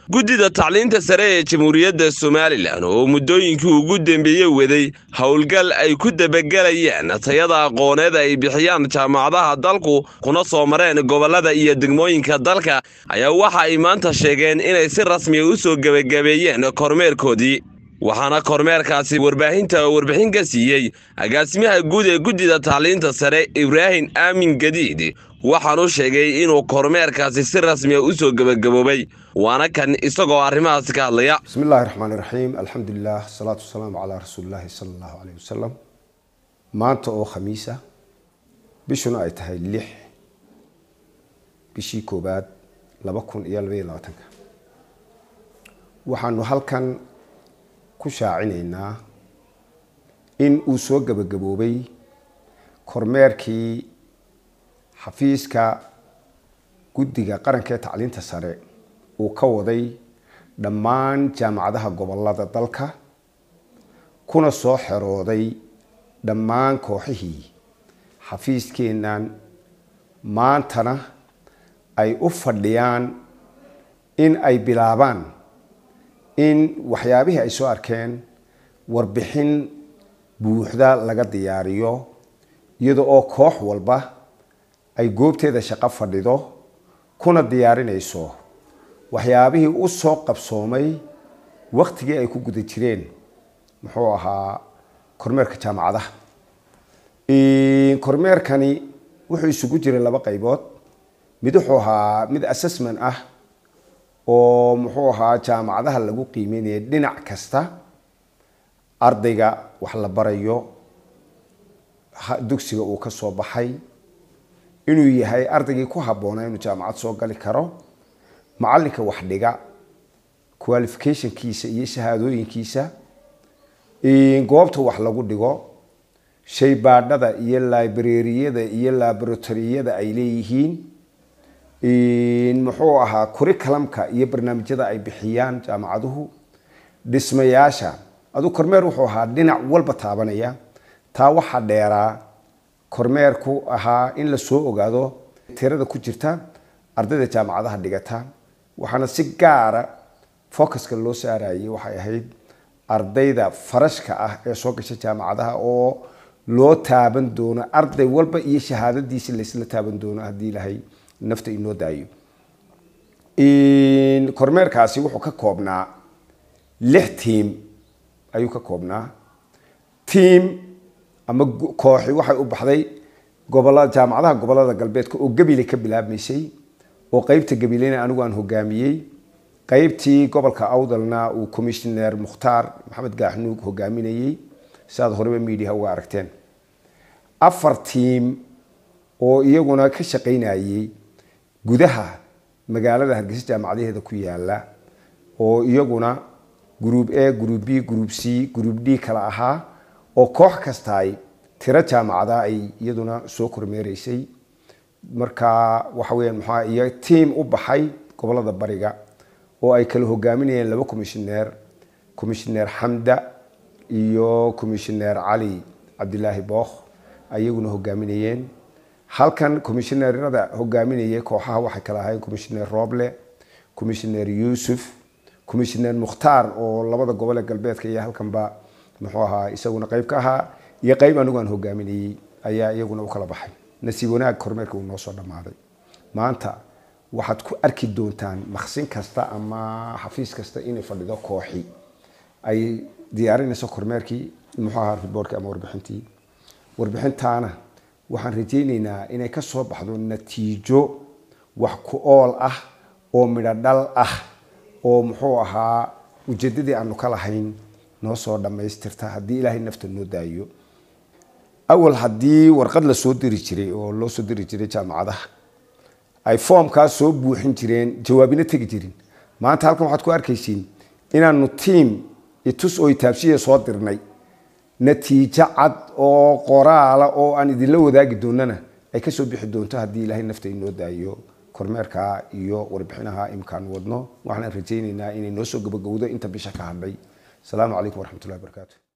guddida tacliinta sare ee jamhuuriyadda somalilan oo muddooyinkii ugu dambeeyey waday howlgal ay ku dabagelayaan tayada aqooneed ay bixiyaan jaamacadaha dalku kuna soo mareen gobollada iyo degmooyinka dalka ayaa waxa ay maanta sheegeen inay si rasmiya u soo gebagabeeyeen kormeerkoodii waxaana kormeerkaasi warbaahinta warbixin ka siiyey agaasimaha guud ee guddida tacliinta sare ibraahim aamin gadiid waxaanu sheegay inuu kormeerkaasi si rasmiya u soo gebagaboobay waana kan isagoo arrimahaasi ka hadlaya bismi illaahi raxmaan iraxiim alxamdulilah asalaatu wasalaamu calaa rasuulillaahi sala allahu caleyh wasalam maanta oo khamiisa bishuna ay tahay lix bishii koowaad laba kun iyo labaiyo labaatanka waxaanu halkan ku shaacinaynaa in uu soo gebagaboobay kormeerkii xafiiska guddiga qaranka ee tacliinta sare uu ka waday dhammaan jaamacadaha gobolada dalka kuna soo xerooday dhammaan kooxihii xafiiskeennan maantana ay u fadhiyaan in ay bilaabaan in waxyaabihii ay soo arkeen warbixin buuxda laga diyaariyo iyada oo koox walba ay goobteeda shaqo fadhido kuna diyaarinayso waxyaabihii u soo qabsoomay waktigii ay ku guda jireen muxuu ahaa kormeerka jaamacadaha kormeerkani wuxuu isugu jiray laba qaybood mid wuxuu ahaa mid assessment ah oo muxuu ahaa jaamacadaha lagu qiimeynaya dhinac kasta ardayga wax la barayo dugsiga uu ka soo baxay inuu yahay ardaygii ku habboonaa inuu jaamacad soo gali karo macalinka wax dhiga qualificationkiisa iyo shahaadooyinkiisa goobta wax lagu dhigo shaybaadhada iyo librariyada iyo laboratoriyada ay leeyihiin muxuu ahaa curriculumka iyo barnaamijyada ay bixiyaan jaamacaduhu dhismayaasha aduu kormeer wuxuu ahaa dhinac walba taabanaya taa waxaa dheeraa kormeerku ahaa in la soo ogaado tirada ku jirta ardayda jaamacadaha dhigata waxaana si gaara focuska loo saarayay waxay ahayd ardayda farashka ah ee soo gasha jaamacadaha oo loo taaban doono arday walba iyo shahaadadiisi laysla taaban doono haddii ilahay nafta inoo daayo kormeerkaasi wuxuu ka koobnaa lix tiam ayuu ka koobnaa tiam ama kooxi waxay u baxday gobolada jaamacadaha gobolada galbeedka oo gabile ka bilaabmaysay oo qeybta gabilena anigu aan hogaamiyey qeybtii gobolka awdalna uu commissioner mukhtaar maxamed gaaxnuug hogaaminayey siaad horeba mediaha uga aragteen afar tiam oo iyaguna ka shaqaynayey gudaha magaalada hargeysa jaamacadaheeda ku yaala oo iyaguna group a group b group c group d kala ahaa oo koox kastaay tiro jaamacada ay iyaduna soo kormeereysay marka waxa weyaan maxaa iyo tiam u baxay gobolada bariga oo ay kala hogaaminayeen laba commissioneer commissioneer xamda iyo commissioneer cali cabdilaahi bookh ayaguna hogaaminayeen halkan commissioneerada hogaaminayay kooxaha waxay kala ahayn commissioneer roble commissioneer yuusuf commissioneer mukhtaar oo labada gobol ee galbeedka iyo halkanba muxuu ahaa isaguna qeyb ka ahaa iyo qeyb anigu aan hogaaminayey ayaa iyaguna u kala baxay nasiib wanaag kormeerka uu noo soo dhammaaday maanta waxaad ku arki doontaan maqsin kasta ama xafiis kasta inay fadhido kooxi ay diyaarinayso kormeerkii muxuu ahaa riboorkii ama warbixintii warbixintaana waxaan rajaynaynaa inay ka soo baxdo natiijo wax ku ool ah oo midho dhal ah oo muxuu ahaa ujeedadii aanu ka lahayn noo soo dhammaystirta haddii ilaahay nafta noo daayo awal haddii warqad la soo diri jiray oo loo soo diri jiray jaamacadaha ay foomkaas soo buuxin jireen jawaabina tegi jirin maanta halkan waxaad ku arkaysiin inaanu tiam itus oo itaabshiya soo dirnay natiijo cad oo qoraala oo aan idinla wadaagi doonana ay kasoo bixi doonto haddii ilaahay nafta inoo daayo kormeerka iyo warbixinaha imkaan wadno waxaan rajaynaynaa inay noo soo gabagowdo inta bisha ka hadhay asalaamu calaykum waraxmatullahi barakaatu